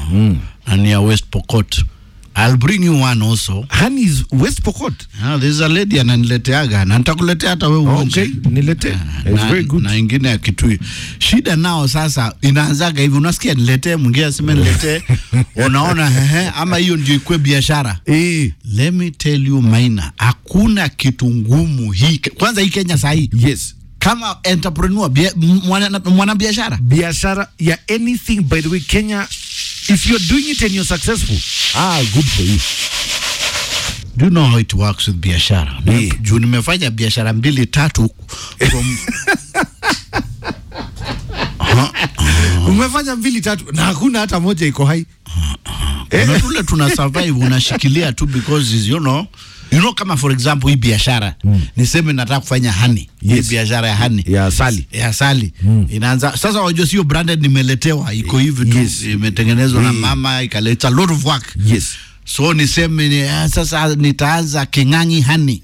na ni ya West Pokot. I'll bring you one also. Honey is West Pokot. Ah, there's a lady ananileteaga na nitakuletea hata wewe uonje. Okay, nilete. It's na, very good. na ingine ya Kitui. Shida nao sasa inaanzaga hivi, unasikia niletee, mwingine aseme niletee, unaona hehe, ama hiyo ndio ikue biashara. Eh, Let me tell you Maina, hakuna kitu ngumu hii. Kwanza hii Kenya sahii yes. kama entrepreneur bia- mwana- mwanabiashara biashara ya anything by the way Kenya if you're doing it and you're successful ah good for you Do you know how it works with biashara? Eh. Juu nimefanya biashara mbili tatu from umefanya mbili tatu na hakuna hata moja iko hai kuna tule tuna survive unashikilia tu because is, you know you know kama for example hii biashara niseme nataka kufanya hani Yes. hii biashara ya hani ya asali ya asali inaanza sasa wajua sio branded nimeletewa iko hivi tu Yes. imetengenezwa na Eh. mama ikaleta a lot of work yes so niseme ni, ah, sasa nitaanza king'ang'i hani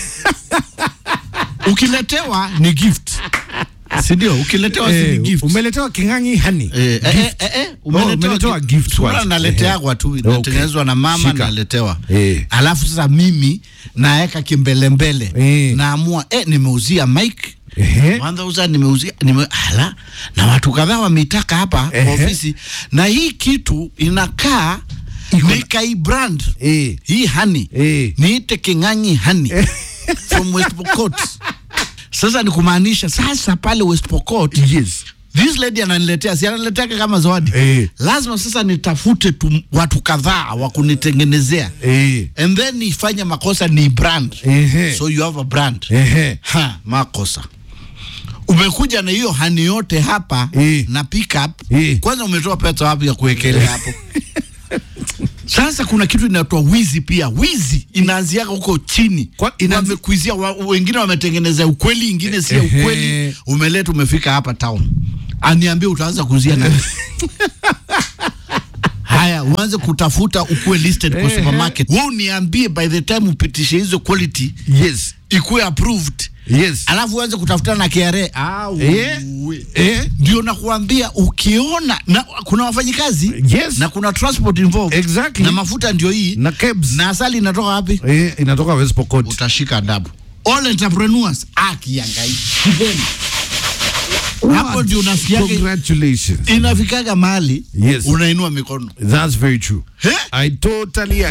ukiletewa ni gift si ndio ukiletewa si ni eh, gift umeletewa kingangi hani Eh, eh, eh, eh, eh, umeletewa umeletewa gi- gift Sura kwanza. naleteagwa tu inatengenezwa na mama Shika. naletewa Eh. alafu sasa mimi naeka kimbelembele Eh. naamua eh, nimeuzia mike Ehe. kwanza uza nimeuzia nime, ala na watu kadhaa wameitaka hapa kwa Ehe. ofisi na hii kitu inakaa nikai brand eh hii hani Eh. niite king'ang'i hani from West Pokot sasa ni kumaanisha sasa pale West Pokot yes this lady ananiletea si ananiletea kama zawadi Eh. lazima sasa nitafute tu watu kadhaa wa kunitengenezea eh and then nifanye makosa ni brand Ehe. so you have a brand Ehe. ha makosa umekuja na hiyo hani yote hapa Eh. na pickup Eh. kwanza umetoa pesa wapi ya kuwekelea hapo sasa kuna kitu inaitwa wizi pia wizi inaanziaka huko chini Kwa- inaanzi- wamekuizia wa, wengine wametengeneza ukweli ingine si Ehe. ukweli umeleta umefika hapa town aniambie utaanza kuuzia nani haya uanze kutafuta ukuwe listed kwa Ehe. supermarket wewe uniambie by the time upitishe hizo quality yes ikuwe approved yes alafu uanze kutafutana na KRA ah, Eh. uwe. eh ndio nakuambia ukiona na kuna wafanyikazi Yes. na kuna transport involved Exactly. na mafuta ndio hii na kebs na asali inatoka wapi eh inatoka West Pokot utashika adabu all entrepreneurs akiangai kipeni hapo ndio unasikiaga congratulations inafikaga mahali Yes. unainua mikono that's very true He? i totally